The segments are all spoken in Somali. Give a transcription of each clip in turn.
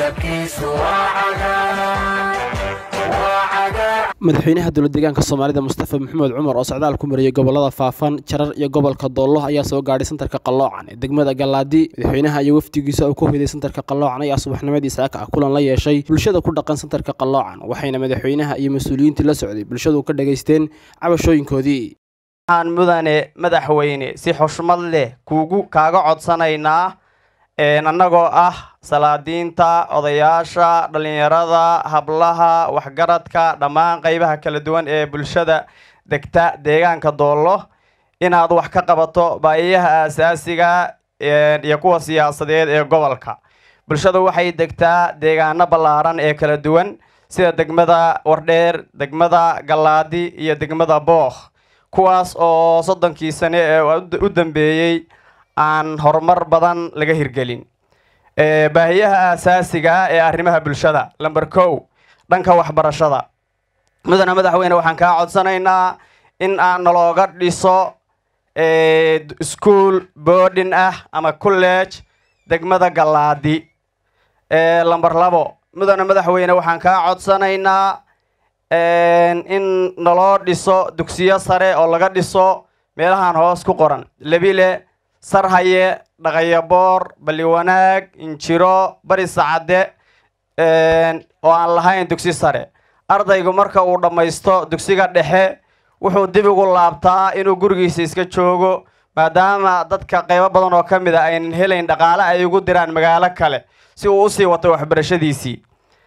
midabkiisu waa cagaar waa cagaar madaxweynaha dowlad deegaanka soomaalida mustafa maxamed cumar oo socdaal ku mariyey gobolada faafan jarar iyo gobolka doollo ayaa soo gaadhay santarka qalloocan ee degmada galaadi madaxweynaha iyo wafdigiisa uu ku hoyday santarka qalloocan ayaa subaxnimadii saaka ah kulan la yeeshay bulshada ku dhaqan santarka qalloocan waxayna madaxweynaha iyo mas-uuliyiintii la socday bulshadu ka dhagaysteen cabashooyinkoodii waxaan mudane madaxweyne si xushmad leh kuugu kaaga codsanaynaa annagoo ah salaadiinta odayaasha dhallinyarada hablaha waxgaradka dhammaan qeybaha kala duwan ee bulshada degta deegaanka doollo inaad wax ka qabato baahiyaha aasaasiga iyo kuwa siyaasadeed ee gobolka bulshadu waxay degtaa deegaano ballaaran ee kala duwan sida degmada wardheer degmada gallaadi iyo degmada bookh kuwaas oo soddonkii sane ee u dambeeyey aan horumar badan laga hirgelin baahiyaha aasaasiga ee arrimaha bulshada lamber kow dhanka waxbarashada mudane madaxweyne waxaan kaa codsanaynaa in aan nalooga dhiso school boarding ah ama college degmada gallaadi lamber labo mudane madaxweyne waxaan kaa codsanaynaa in naloo dhiso dugsiyo sare oo laga dhiso meelahan hoos ku qoran lebile sarhaye dhaqayaboor balliwanaag injiro bari sacade oo aan lahayn dugsi sare ardaygu marka uu dhammaysto dugsiga dhexe wuxuu dib ugu laabtaa inuu gurigiisa iska joogo maadaama dadka qaybo badan oo ka mid a aynan helayn dhaqaale ay ugu diraan magaalo kale si uu usii wato waxbarashadiisii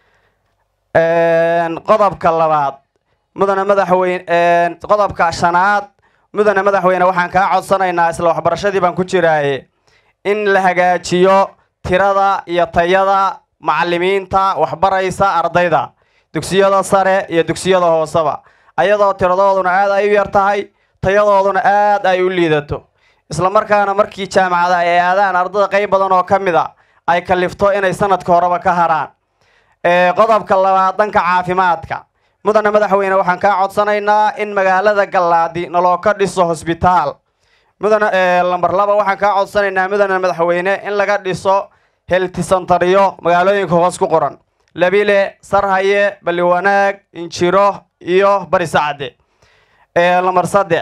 qodobka labaad mudane madaxweyne qodobka shanaad mudane madaxweyne waxaan kaa codsanaynaa isla waxbarashadii baan ku jiraaye in la hagaajiyo tirada iyo tayada macalimiinta waxbaraysa ardayda dugsiyada sare iyo dugsiyada hooseba ayadoo tiradooduna aad ay u yar tahay tayadooduna aad ay u liidato isla markaana markii jaamacada ay aadaan ardada qayb badan oo ka mid a ay kalifto inay sanadka horeba ka haraan qodobka labaad dhanka caafimaadka mudane madaxweyne waxaan kaa codsanaynaa in magaalada gallaadi naloo ka dhiso hosbitaal mudane lamber laba waxaan kaa codsanaynaa mudane madaxweyne in laga dhiso heltisantaryo magaalooyinka hoos ku qoran labile sarhaye balliwanaag injiro iyo bari sacade lamber saddex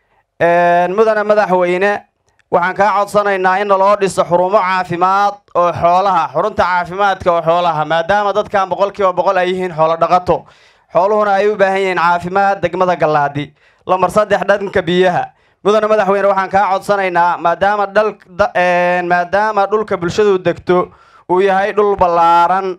mudane madaxweyne waxaan kaa codsanaynaa in naloo dhiso xurumo caafimaad oo xoolaha xurunta caafimaadka oo xoolaha maadaama dadkan boqol kiiba boqol ay yihiin xoolo dhaqato xooluhuna ay u baahan yihiin caafimaad degmada gallaadi lamber saddex dhanka biyaha mudane madaxweyne waxaan kaa codsanaynaa maadaama dhal maadaama dhulka bulshadu degto uu yahay dhul ballaaran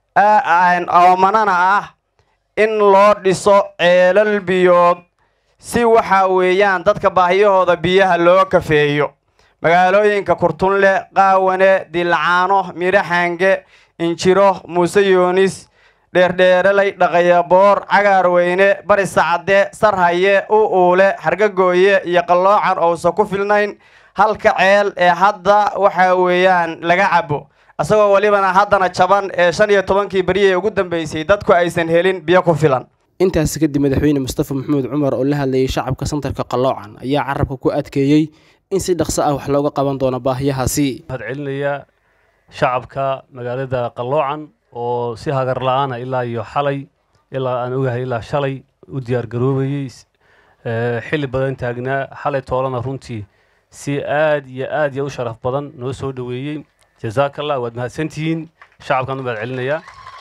oomanana ah in loo dhiso ceelal biyood si waxa weeyaan dadka baahiyahooda biyaha loo kafeeyo magaalooyinka kurtunle qaawane dilacaano miraxange injiro muuse yoonis dheerdheeralay dhaqayaboor cagaarweyne bari sacade sarhaye u uule xargagooye iyo qalloocan ousan ku filnayn halka ceel ee hadda waxa weeyaan laga cabo isagoo welibana haddana jaban ee shan iyo tobankii beri ee ugu dambeysay dadku aysan helin biyo ku filan intaasi kadib madaxweyne mustafa maxamed cumar oo la hadlayay shacabka santarka qalloocan ayaa carabka ku adkeeyey in si dhaqso ah wax looga qaban doono baahiyahaasi waxaad celinayaa shacabka magaalada qalloocan oo si hagar la-aana ilaa iyo xalay ilaa aan ogahay ilaa shalay u diyaar garoobayey xilli badan taagnaa xalay toolana runtii si aad iyo aad iyo u sharaf badan noo soo dhoweeyey jazaaka allah waad mahadsantihiin shacabkan u mahad celinayaa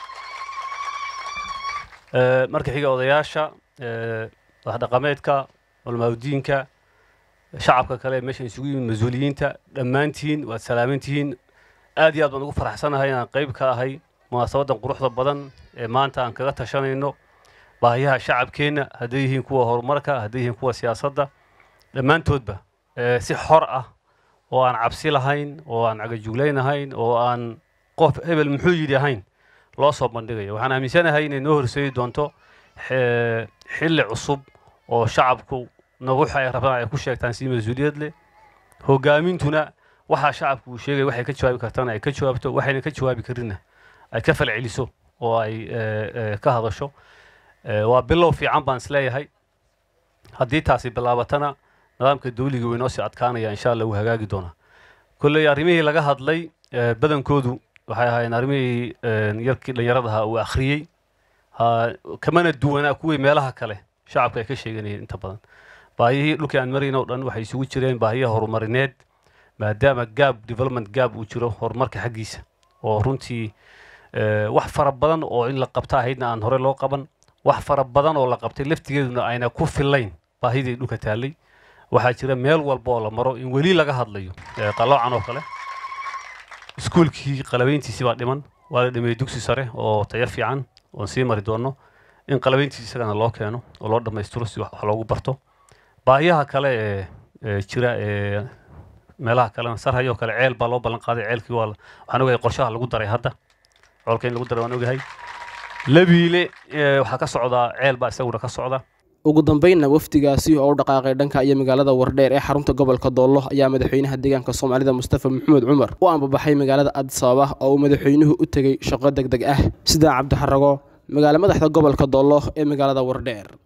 marka xiga odayaasha waxdhaqameedka culmaaudiinka shacabka kale meesha isugu yimid mas-uuliyiinta dhammaantiin waad salaamantihiin aad iyo aad baan ugu faraxsanahay inaan qayb ka ahay munaasabadan quruxda badan ee maanta aan kaga tashanayno baahiyaha shacabkeenna hadday yihiin kuwa horumarka hadday yihiin kuwa siyaasadda dhammaantoodba si xor ah oo aan cabsi lahayn oo aan cagajuglaynahayn oo aan qof hebel muxuu yidhi ahayn loo soo bandhigayo waxaan aaminsanahay inay noo horseedi doonto xilli cusub oo shacabku naguxa ay rabaan ay ku sheegtaan si mas-uuliyad leh hogaamintuna waxaa shacabku uu sheegay waxay ka jawaabi kartana ay ka jawaabto waxayna ka jawaabi karinna ay ka falceliso oo ay ka hadasho waa bilow fiican baan isleeyahay haddii taasi bilaabatana nidaamka dawliga way noo sii adkaanaya insha allah wuu hagaagi doonaa kolley arrimihii laga hadlay badankoodu waxay ahaayeen arrimihii een, yarkii dhallinyarada ahaa uu akhriyey ha kamana duwanaa kuwii meelaha kale shacabka ay ka sheeganayeen inta badan baahiyihii dhulkii aan marayna oo dhan waxay isugu jireen baahiyaha horumarineed maadaama gaab development gaab uu jiro horumarka xaggiisa oo runtii eh, wax fara badan oo in la qabta ahaydna aan hore loo qaban wax fara badan oo la qabtay laftigeeduna ayna ku filayn baahidii dhulka taallay waxaa jira meel walba oo la maro in weli laga hadlayo eh, qaloocan oo kale iskuulkii qalabayntiisii baa dhiman waa la dhameeyey dugsi sare oo tayo fiican oon sii mari doono in qalabayntiisi isagana loo keeno oo loo dhammaystiro si wax wax loogu barto baahiyaha kale ee ee jira ee meelaha kalena sarhayo kale ceel baa loo ballan qaaday ceelkii waa la- waxaan ogahay qorshaha lagu daray hadda coolka in lagu daray waan ogahay labiile ee, waxaa ka socdaa ceel baa isaguna ka socda ugu dambeynna wafdigaasi oo u dhaqaaqay dhanka iyo magaalada wardheer ee xarunta gobolka doollo ayaa madaxweynaha deegaanka soomaalida mustafa maxamed cumar u ambabaxay magaalada addis ababa oo uu madaxweynuhu u tegey shaqo deg deg ah sidaa cabdixarago magaalo madaxda gobolka doollo ee magaalada wardheer